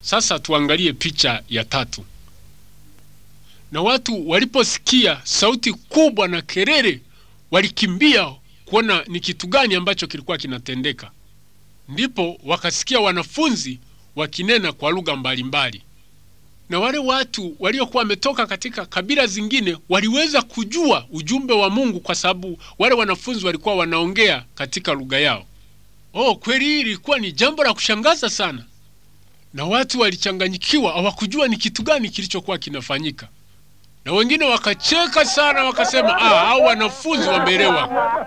Sasa tuangalie picha ya tatu. Na watu waliposikia sauti kubwa na kelele, walikimbia kuona ni kitu gani ambacho kilikuwa kinatendeka. Ndipo wakasikia wanafunzi wakinena kwa lugha mbalimbali, na wale watu waliokuwa wametoka katika kabila zingine waliweza kujua ujumbe wa Mungu kwa sababu wale wanafunzi walikuwa wanaongea katika lugha yao. Oh, kweli hili ilikuwa ni jambo la kushangaza sana, na watu walichanganyikiwa, hawakujua ni kitu gani kilichokuwa kinafanyika, na wengine wakacheka sana, wakasema ah, hao wanafunzi wameelewa.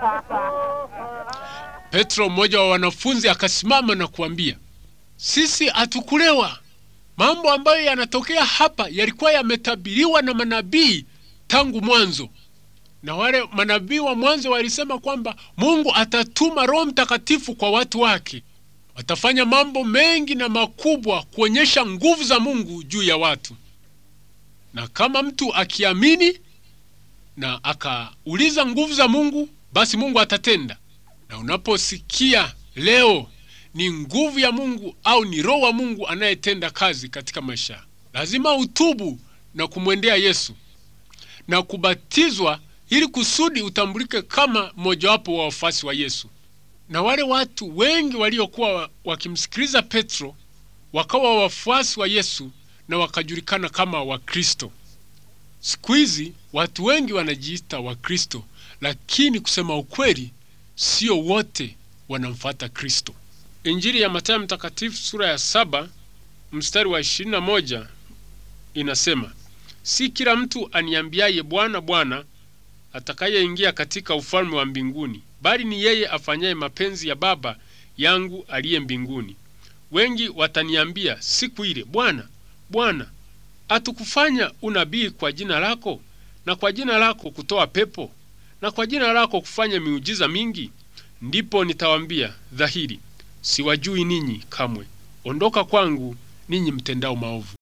Petro, mmoja wa wanafunzi, akasimama na kuambia, sisi hatukulewa. Mambo ambayo yanatokea hapa yalikuwa yametabiriwa na manabii tangu mwanzo, na wale manabii wa mwanzo walisema kwamba Mungu atatuma Roho Mtakatifu kwa watu wake, watafanya mambo mengi na makubwa kuonyesha nguvu za Mungu juu ya watu, na kama mtu akiamini na akauliza nguvu za Mungu, basi Mungu atatenda. Na unaposikia leo ni nguvu ya Mungu au ni Roho wa Mungu anayetenda kazi katika maisha, lazima utubu na kumwendea Yesu na kubatizwa ili kusudi utambulike kama mmojawapo wa wafuasi wa Yesu. Na wale watu wengi waliokuwa wakimsikiliza Petro wakawa wafuasi wa Yesu na wakajulikana kama Wakristo. Siku hizi watu wengi wanajiita Wakristo, lakini kusema ukweli, sio wote wanamfuata Kristo. Injili ya Mathayo Mtakatifu sura ya saba mstari wa ishirini na moja inasema, si kila mtu aniambiaye Bwana, Bwana atakayeingia katika ufalme wa mbinguni, bali ni yeye afanyaye mapenzi ya Baba yangu aliye mbinguni. Wengi wataniambia siku ile, Bwana, Bwana, hatukufanya unabii kwa jina lako, na kwa jina lako kutoa pepo, na kwa jina lako kufanya miujiza mingi? Ndipo nitawaambia dhahiri, siwajui ninyi kamwe, ondoka kwangu ninyi mtendao maovu.